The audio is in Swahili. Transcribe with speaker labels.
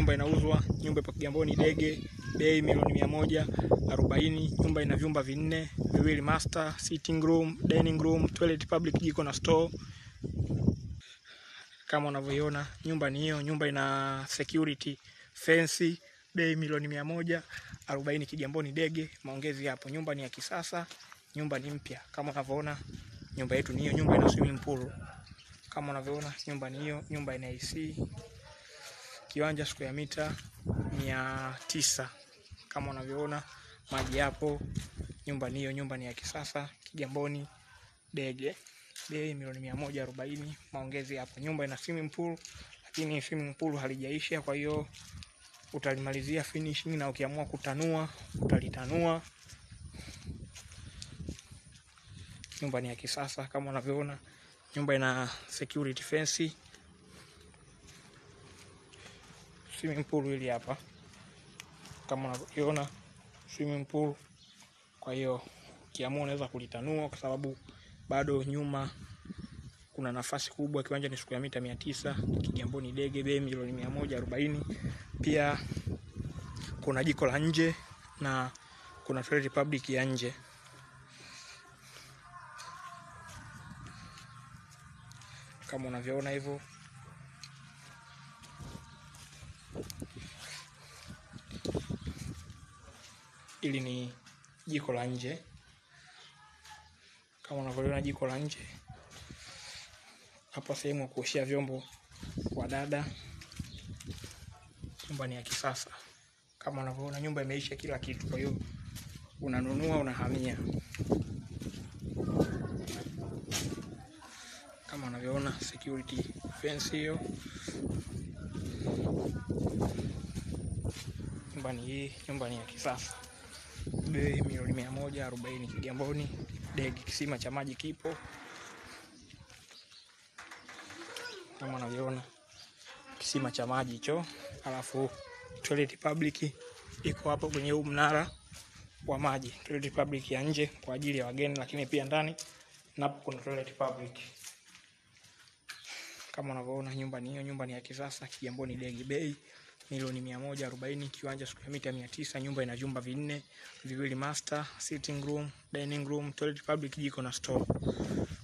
Speaker 1: nyumba inauzwa, nyumba ipo Kigamboni Dege, bei milioni mia moja arobaini. Nyumba ina vyumba vinne, viwili master, sitting room, dining room, toilet public, jiko na store. Kama unavyoiona nyumba ni hiyo. Nyumba ina security fence, bei milioni mia moja arobaini, Kigamboni Dege. Maongezi hapo. Nyumba ni ya kisasa, nyumba ni mpya. Kama unavyoona nyumba yetu ni hiyo. Nyumba ina swimming pool. Kama unavyoona nyumba ni hiyo. Nyumba ina AC, kiwanja square mita mia tisa. Kama unavyoona maji hapo. Nyumba ni hiyo. Nyumba ni ya kisasa, Kigamboni Dege bei milioni mia moja arobaini. Maongezi hapo. Nyumba ina swimming pool, lakini swimming pool halijaisha, kwa hiyo utalimalizia finishing, na ukiamua kutanua utalitanua. Nyumba ni ya kisasa kama unavyoona. Nyumba ina security fence, swimming pool hili hapa kama unavyoona swimming pool. Kwa hiyo ukiamua unaweza kulitanua kwa sababu bado nyuma kuna nafasi kubwa. Kiwanja ni square mita mia tisa. Kigamboni Dege, bei milioni mia moja arobaini. Pia kuna jiko la nje na kuna toilet public ya nje. Kama unavyoona hivyo, ili ni jiko la nje kama unavyoona jiko la nje hapa, sehemu ya kuoshea vyombo kwa dada. Nyumba ni ya kisasa kama unavyoona, nyumba imeisha kila kitu, kwa hiyo unanunua unahamia. Kama unavyoona security fence hiyo. Nyumba ni hii, nyumba ni ya kisasa, bei milioni mia moja arobaini, Kigamboni Dege. Kisima cha maji kipo kama unavyoona, kisima cha maji hicho, alafu toilet public iko hapo kwenye huu mnara wa maji. Toilet public ya nje kwa ajili ya wageni, lakini pia ndani napo kuna toilet public. Kama unavyoona nyumba ni hiyo, nyumba ni ya kisasa, Kigamboni Dege, bei milioni mia moja arobaini, kiwanja square mita mia tisa. Nyumba ina vyumba vinne, viwili master, sitting room, dining room, toilet public, jiko na store.